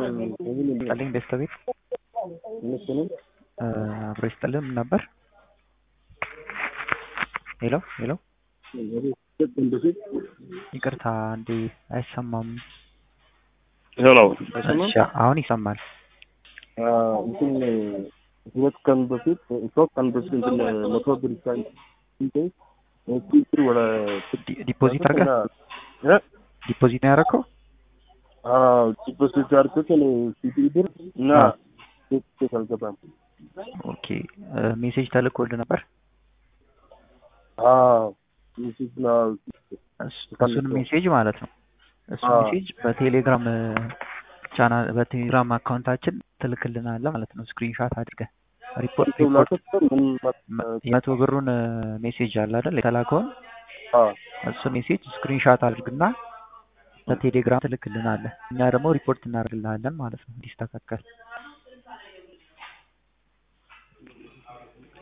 ይስጥልኝ ደስታ ቤት እነሱንም አብሮ ይስጥልን ምን ነበር? ሄሎ ሄሎ በፊት ይቅርታ እንዴ አይሰማም። ሄሎ እሺ አሁን ይሰማል። እንትን ሁለት ቀን በፊት ሶስት ቀን በፊት እንትን መቶ ብር ሳንቲም ቁጥር ወደ ዲ- ዲፖዚት አድርገህ ዲፖዚት ነው ያደረከው? ዲፖዚት ያድርጉት ሲቲ ብር እና ሴት አልገባም። ኦኬ ሜሴጅ ተልኮልህ ነበር? ሚስት ነው እሱ- እሱን ሜሴጅ ማለት ነው። እሱ አዎ። ሜሴጅ በቴሌግራም ቻናል በቴሌግራም አካውንታችን ትልክልናለህ ማለት ነው። ስክሪንሻት አድርገህ ሪፖርት ሪፖርት ምን የመቶ ብሩን ሜሴጅ አለ አይደል የተላከውን እሱ ሜሴጅ ስክሪንሻት አድርግና በቴሌግራም ትልክልናለህ። እኛ ደግሞ ሪፖርት እናደርግልሃለን ማለት ነው እንዲስተካከል።